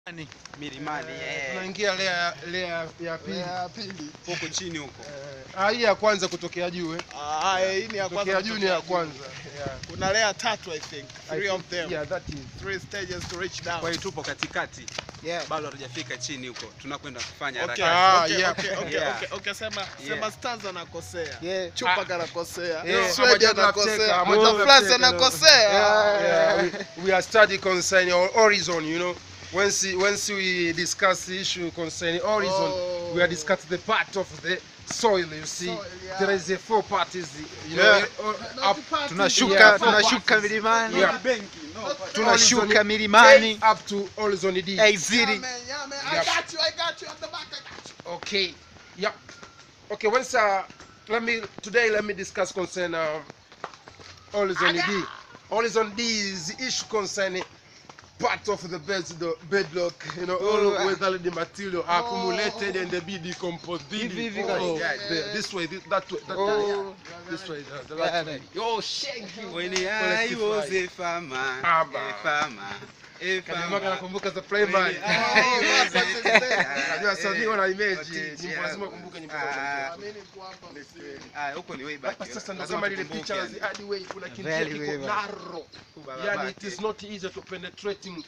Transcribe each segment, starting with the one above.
Milimani. milimani eh, tunaingia lea lea ya pili ya pili. huko chini huko Ah, hii ya kwanza kutokea juu eh. Ah, hii ni ya kwanza. Kutokea juu ni ya kutokea kwanza. Yeah. juu. Kuna layer tatu I think. I Three of think- them. Yeah, that is. Three stages to reach down. kwa hiyo tupo katikati Yeah. bado hatujafika chini huko tunakwenda kufanya Okay, harakati Ah, okay, yeah. okay, okay, Yeah. okay, okay, sema Yeah. sema Stans anakosea. Yeah. Chupa Ah. kanakosea. Yeah, Swedi I'm a anakosea. teka, I'm a Mota teka. Flas anakosea. Yeah, we, we are study concerning our horizon, you know. Once once we discuss the issue concerning horizon, Oh. we are discuss the part of the soil. You see, Soil, yeah. there is a four parties. You know, Yeah. uh, up, Tunashuka Yeah, tunashuka four milimani. Yeah. Tunashuka horizon milimani. A up to horizon D. Hey Yeah, Ziri. man, yeah, man. I Yep. got you. I got you at the back. I got you. Okay. Yeah. Okay. Once uh, let me today let me discuss concern uh, horizon D. Horizon D is the issue concerning part of the bed the bedrock, you know, all Oh, of weather the material accumulated and they be decomposed. Hivi, hivi, oh, yeah, there, this way, this, that way, that Oh. way, this way, the, the Yeah, right way. Oh, shake you. when I was a farmer Farmer. a farmer a Kanyama farmer kanakumbuka the playman. When I was a- Unajua sasa wana image, Watiti, nyimbo lazima ukumbuke nyimbo za ah, Tanzania. Mimi niko hapa msee. ah, huko ni way back Hapa sasa ndo Lazima kama lile tukumbuke picha yani. la hadi way kuna kinjia Very kiko way back. narrow. Baba Yani bake. it is not easy to penetrating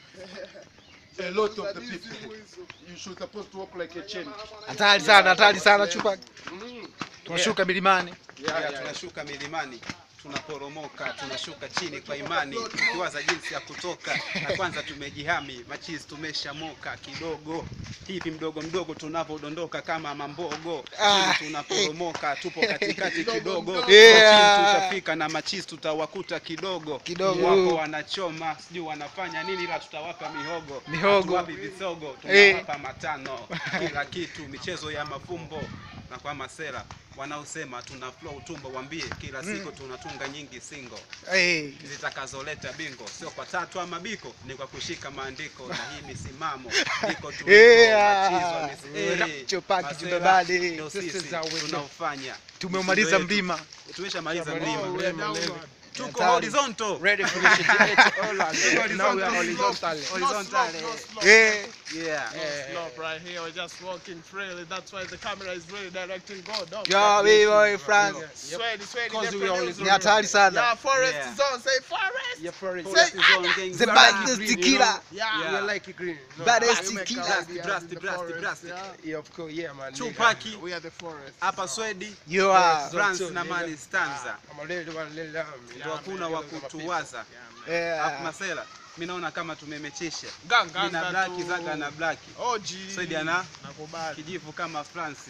a lot of the people. You should supposed to walk like a chain. Hatari sana, hatari sana chupa. Mm. Tunashuka milimani. Yeah, Yeah, yeah. tunashuka milimani tunaporomoka tunashuka chini kwa imani tukiwaza jinsi ya kutoka na kwanza tumejihami machizi tumeshamoka kidogo hivi mdogo mdogo tunavyodondoka kama mambogo Ah. chini tunaporomoka tupo katikati kidogo Kwa Yeah. chini tutafika na machizi tutawakuta kidogo Kidogo. wako wanachoma sijui wanafanya nini ila tutawapa mihogo Mihogo. Hatuwapi visogo Eh. tunawapa matano kila kitu michezo ya mafumbo na kwa masera wanaosema tuna flow tumbo wambie kila siku tunatunga nyingi singo Eh. zitakazoleta bingo sio kwa tatu ama biko ni kwa kushika maandiko na hii misimamo iko tuliko Yeah. machizwa mis- eh, Chopaki masera Jibabali. ndio This sisi is our way. tunaofanya Tumeumaliza Mtindo wetu. mlima. tumeshamaliza Oh, mlima we are downward. tuko Hatari. horizontal Ready for the all Now we are horizontal. horizontal No slope, no slope. Eh. yeah No slope right here. We're just walking freely. That's why the camera is really directing God. Up. Yo, we boy France. Sweaty, sweaty. Because they we produce- always Ni hatari sana. Yeah, forest Yeah. zone. Say forest. Yeah, for it. Forest is on gang. The We are baddest green, you killer. know. Yeah. Yeah. We are like green. No. Baddest We make killer. our Drastic, ideas drastic, in the drastic, forest, drastic. yeah. Yeah, of course, yeah, man. Tupaki We are the forest. hapa Swedi You are. France na Mali Stanza I'm a little one, little lamb. ndio hakuna wa kutuwaza Alafu Yeah. Masela mi naona kama tumemechisha Ganga, mi na ganga blaki tu. zaga na blaki Oji. Swedi ana Nakubali. kijivu kama Fransi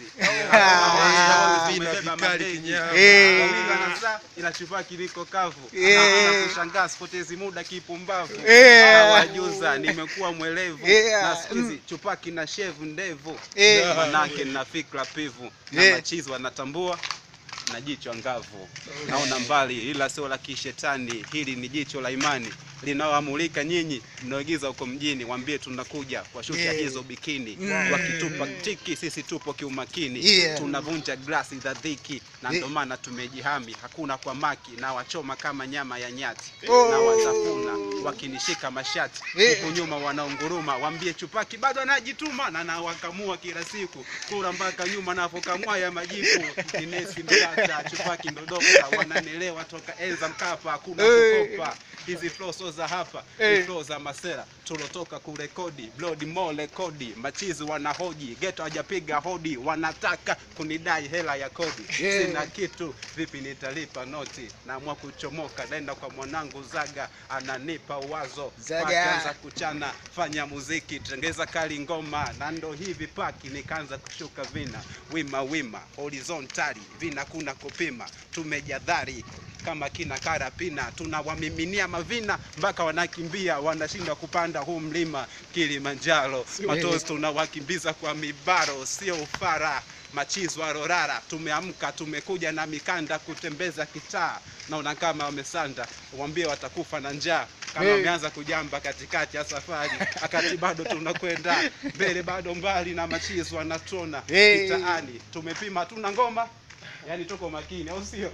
Ah. tumebeba madegi Eh. Wawili wanazaa, ila chupa kiliko kavu Eh. na kushangaa sipotezi muda kipumbavu Eh. nawajuza nimekuwa mwelevu Yeah. na siku hizi chupa kina shevu ndevu Eh. manake nina fikra pivu na Yeah. machizi wanatambua na jicho ngavu naona mbali ila sio la kishetani hili ni jicho la imani linaoamulika nyinyi mnaoigiza huko mjini wambie tunakuja washusha Yeah. hizo bikini Mm. wakitupa tiki sisi tupo kiumakini Yeah. tunavunja glasi za dhiki na Yeah. ndo maana tumejihami hakuna kwa maki na wachoma kama nyama ya nyati Oh. na watafuna wakinishika mashati Yeah. huku nyuma wanaunguruma wambie chupaki bado anajituma na nawakamua kila siku kura mpaka nyuma napokamua ya majipu inesi mtata chupaki ndo dokta wananelewa toka enza mkapa hakuna Hey. kukopa hizi flow so za hapa Hey. hey. flow za masera tulotoka kurekodi blood more rekodi machizi wanahoji geto hajapiga hodi wanataka kunidai hela ya kodi Yeah. sina kitu vipi nitalipa noti naamua kuchomoka naenda kwa mwanangu zaga ananipa wazo Zaga. Pakaanza kuchana fanya muziki tengeza kali ngoma na ndo hivi paki nikaanza kushuka vina wima wima horizontali vina kuna kupima tumejadhari kama kina karapina tunawamiminia mavina mpaka wanakimbia wanashindwa kupanda huu mlima Kilimanjaro matozi tunawakimbiza kwa mibaro sio ufara machizi wa rorara tumeamka tumekuja na mikanda kutembeza kitaa naona kama wamesanda wambie watakufa na njaa kama Hey. wameanza kujamba katikati ya safari akati bado tunakwenda mbele bado mbali na machizi wanatona Hey. kitaani tumepima hatuna ngoma yani tuko makini au sio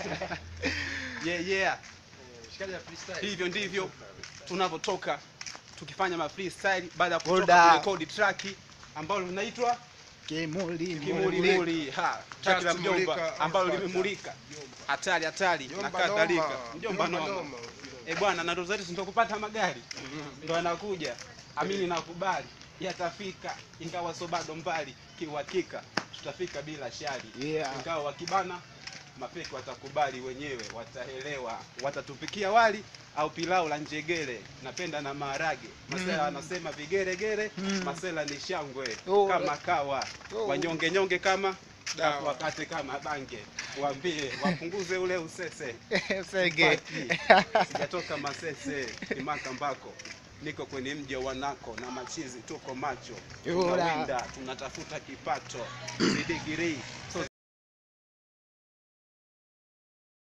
yeah, yeah. hivyo ndivyo tunavyotoka tukifanya ma freestyle baada ya Hold kutoka up. kurekodi track ambalo linaitwa Kimuli. Kimulimuli, ha track la Just mjomba mulika, ambalo Alpha limemulika hatari hatari na Jomba kadhalika noma. mjomba Jomba noma noma. Eh bwana, na ndo zetu ndo kupata magari ndo anakuja, amini nakubali, yatafika ingawa so bado mbali, kiuhakika tutafika bila shari, Yeah. ingawa wakibana mapeki watakubali wenyewe, wataelewa, watatupikia wali au pilau la njegere, napenda na maharage. Masela wanasema vigeregere, masela ni shangwe Oh, kama kawa, oh. wanyonge nyonge kama Dawa. wakate kama bange, waambie wapunguze ule usese Sege. Paki. sijatoka Masese Kimaka mbako niko kwenye mji wa Wanako na machizi tuko macho Yura. tunawinda tunatafuta kipato si degree so